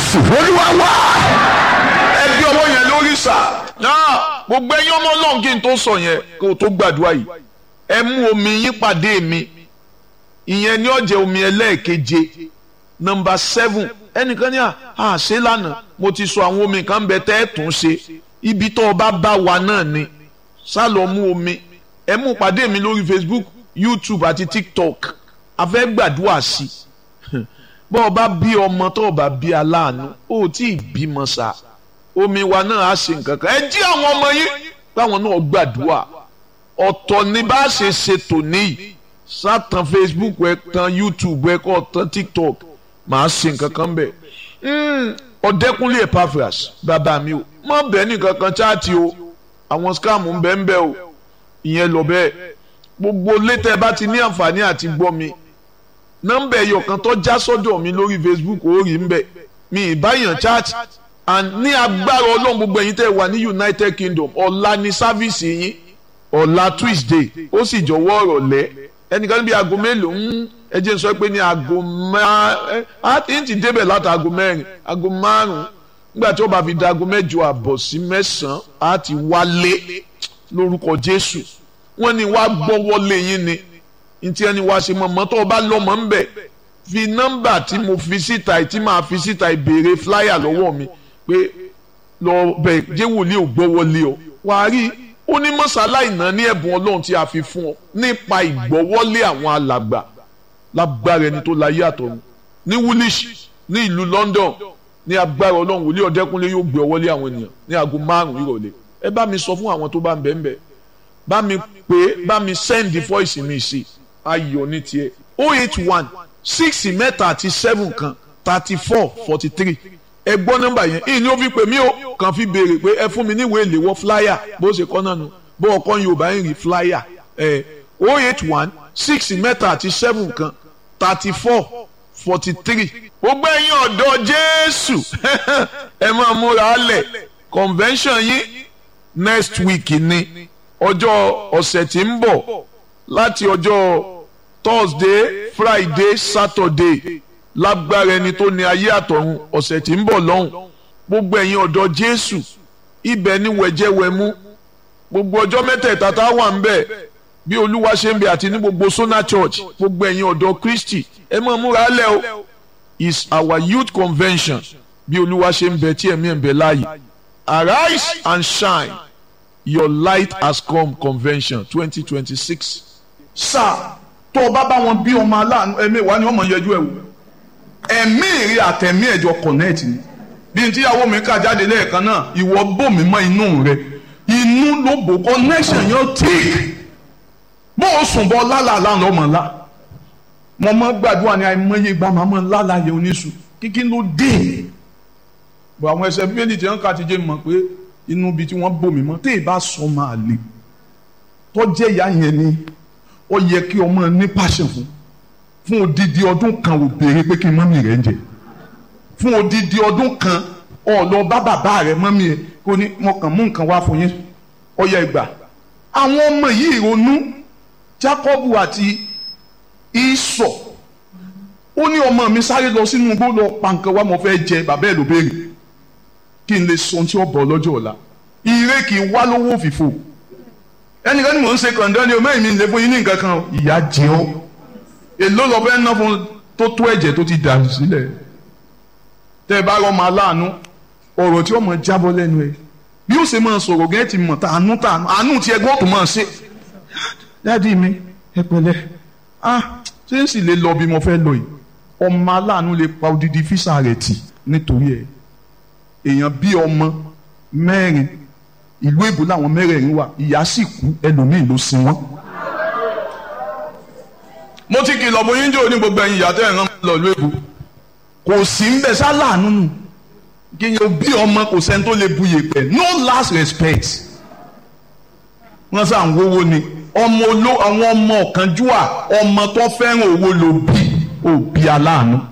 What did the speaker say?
jésù olúwa wá. ẹ gbé ọwọ́ yẹn lórí sà. náà gbogbo ẹyin ọmọ ọlọ́run kí n tó sọ yẹn kó o tó gbàdúrà yìí ẹ mú omi yín pàdé mi ìyẹn ní ọ̀jẹ̀ omi ẹlẹ́ẹ̀keje nọmba seven ẹnìkan ní à á ṣe lánàá mo ti sọ àwọn omi kan bẹ tẹ́ ẹ tún ṣe ibi tó o bá bá wa náà ni sá lọ mú omi ẹ mú pàdé mi lórí Facebook YouTube àti TikTok a fẹ́ gbàdúrà sí i bọ́ ọ bá bí ọmọ tó o bá bí aláàánú ó tí ì bímọ sá omi wa náà á ṣe nǹkan kan ẹ jí àwọn ọmọ yín báwọn náà gbàdúrà ọ̀tọ̀ ni bá a ṣe ṣe tòní yìí sátàn Facebook ẹ tan YouTube ẹ kọ́ tan TikTok màá ṣe nǹkan kan bẹ̀ ọ̀dẹ́kunlé Epaphras bàbá mi o má bẹ́ẹ̀ nìkan kan chaati o àwọn scam ń bẹ́ẹ̀ ń bẹ́ẹ̀ o ìyẹn lọ bẹ́ẹ̀ gbogbo létẹ̀ bá ti ní àǹfààní àti gbọ́ mi nọ́mbà ẹ̀yọ̀ kan tó já sọ́dọ̀ mi lórí Facebook ó rí ń bẹ̀ mi ìbáyàn chat and ní agbára ọlọ́run gbogbo ẹ̀yin tẹ́ wà ní United Kingdom ọ̀la ní sáfíìsì yín ọ̀la Tuesday ó sì jọ̀wọ́ ọ̀rọ̀ lẹ́ ẹnìkan níbi aago mélòó ń ẹ jẹ́ n sọ pé ní aago márùn á ti ń ti débẹ̀ láti aago mẹ́rin aago márùn nígbà tí ó bá fi da aago mẹ́jọ àbọ̀ sí mẹ́sàn-án á ti wálé lórúkọ Jésù wọ́n ní wàá gbọ́wọ́lé yín ni ntí ẹni wá ṣe mọ̀mọ́ tó o bá lọ́mọ ń bẹ̀ fi nọ́mbà tí mo fi síta tí màá fi síta ìbéèrè flyer lọ́wọ́ mi pé lọ bẹ̀ jẹ́ wòlíì ò gbọ́wọ́lé ọ wàá rí ó ní mọ́sálá ìná ní ẹ̀bùn ọlọ́run tí a fi fún ọ nípa ìgbọ́wọ́lé àwọn alàgbà lágbára ẹni tó láyé àtọ̀run ní woolish ní ìlú London ní agbára ọlọ́run wòlíì ọ̀dẹ́kúnlé yóò gbé ọwọ́lé àwọn ènìyàn ní aago márùn-ún ìrọ̀lẹ́ ẹ bá mi sọ fún àwọn tó bá ń bẹ̀ ń bẹ̀ bá mi pè bá mi send the voice mi sí ayọ̀ ní tiẹ̀ oh eight one six mẹ́ta àti seven kan thirty four forty three ẹ gbọ́ nọ́mbà yẹn ìní ó fi pè mí o kàn fi béèrè pé ẹ fún mi níwèé ìléwọ́ flyer bó ṣe kọ́ náà nu bó ọkọ Yorùbá ń rí flyer ẹ oh eight one six mẹ́ta àti seven kan thirty four forty three gbogbo ẹ̀yin ọ̀dọ́ Jésù ẹ máa múra lẹ̀ convention yín next week ni ọjọ́ ọ̀sẹ̀ tí ń bọ̀ láti ọjọ́ Thursday Friday Saturday lágbára ẹni tó ní ayé àtọ̀run ọ̀sẹ̀ tí ń bọ̀ lọ́hùn gbogbo ẹ̀yin ọ̀dọ́ Jésù ibẹ̀ ni wẹ̀jẹ̀wẹ̀mú gbogbo ọjọ́ mẹ́tẹ̀ẹ̀ta tá a wà ń bẹ̀ bí Olúwa ṣe ń bẹ àti ní gbogbo Sona Church gbogbo ẹ̀yin ọ̀dọ́ Kristi ẹ máa múra lẹ̀ o is our youth convention bí Olúwa ṣe ń bẹ tí ẹ̀mí ẹ̀ ń bẹ láàyè arise and shine your light has come convention twenty twenty six. sáà tó o bá bá wọn bí ọmọ aláàánú ẹ̀mí wa ni ọmọ yẹjú ẹ̀ wò ẹ̀mí ìrì àtẹ̀mí ẹ̀jọ̀ connect ni bí n tíyàwó mi kà jáde lẹ́ẹ̀kan náà ìwọ bò mí mọ́ inú rẹ inú ló bò connection yẹn tí bó o sùn bọ́ lálàlá lọ́mọ ńlá mo mọ gbàdúrà ní àìmọye ìgbà máa mọ lálàyé oníṣù kíkí ló dé bọ àwọn ẹsẹ bíbélì tí wọn kà ti jẹ mọ̀ pé inú ibi tí wọ́n bò mí mọ́ tí ì bá sọ máa le tó jẹ́ ìyá yẹn ni ó yẹ kí ọmọ ní passion fún fún odidi ọdún kan ò béèrè pé kí n mọ́mì rẹ̀ ń jẹ fún odidi ọdún kan ó lọ bá bàbá rẹ̀ mọ́mì ẹ̀ kó ní mo kàn mú nǹkan wá fún yín ó yẹ ìgbà àwọn ọmọ yìí ronú Jákọ́bù àti Ísọ̀ ó ní ọmọ mi sáré lọ sínú igbó lọ pa nǹkan wá mo fẹ́ jẹ bàbá ẹ̀ ló béèrè kí n lè sọ ohun tí ó bọ̀ lọ́jọ́ ọ̀la ire kì í wá lówó òfìfo ẹnìkan ni mò ń ṣe kàndán ni o mẹ́rin mi lè fún yín ní nǹkan kan ìyá jẹ ọ́ èló lọ fẹ́ ná fún tó tó ẹ̀jẹ̀ tó ti dà sílẹ̀ tẹ́ ẹ bá rọmọ aláàánú ọ̀rọ̀ tí ó mọ̀ jábọ́ lẹ́nu ẹ̀ bí ó ṣe máa sọ̀rọ̀ gẹ́gẹ́ ti mọ̀ tá àánú tá àánú tí ẹgbẹ́ òtún máa ṣe dáàdi mi ẹ pẹ̀lẹ́ ah ṣé ń sì lè lọ bí mo fẹ́ lọ yìí ọmọ aláàánú lè pa odidi físà rẹ̀ tì nítorí ẹ̀ èèyàn bí ọmọ mẹ́rin ìlú èbó làwọn mẹ́rẹ̀ẹ̀rin wà ìyá sì kú ẹlòmíì ló sin wọ́n. mo ti kìlọ̀ bóyá ń jò ní gbogbo ẹ̀yin ìyá tẹ́ ẹ̀ rán lọ ìlú èbó kò sí ń bẹ sáláàánú nù kí n yóò bí ọmọ kò sẹ́ni tó lè bu yèpẹ̀ no last respect wọ́n sá ń wówó ni ọmọ oló àwọn ọmọ ọ̀kánjúwà ọmọ tó fẹ́ràn owó ló bí òbí aláàánú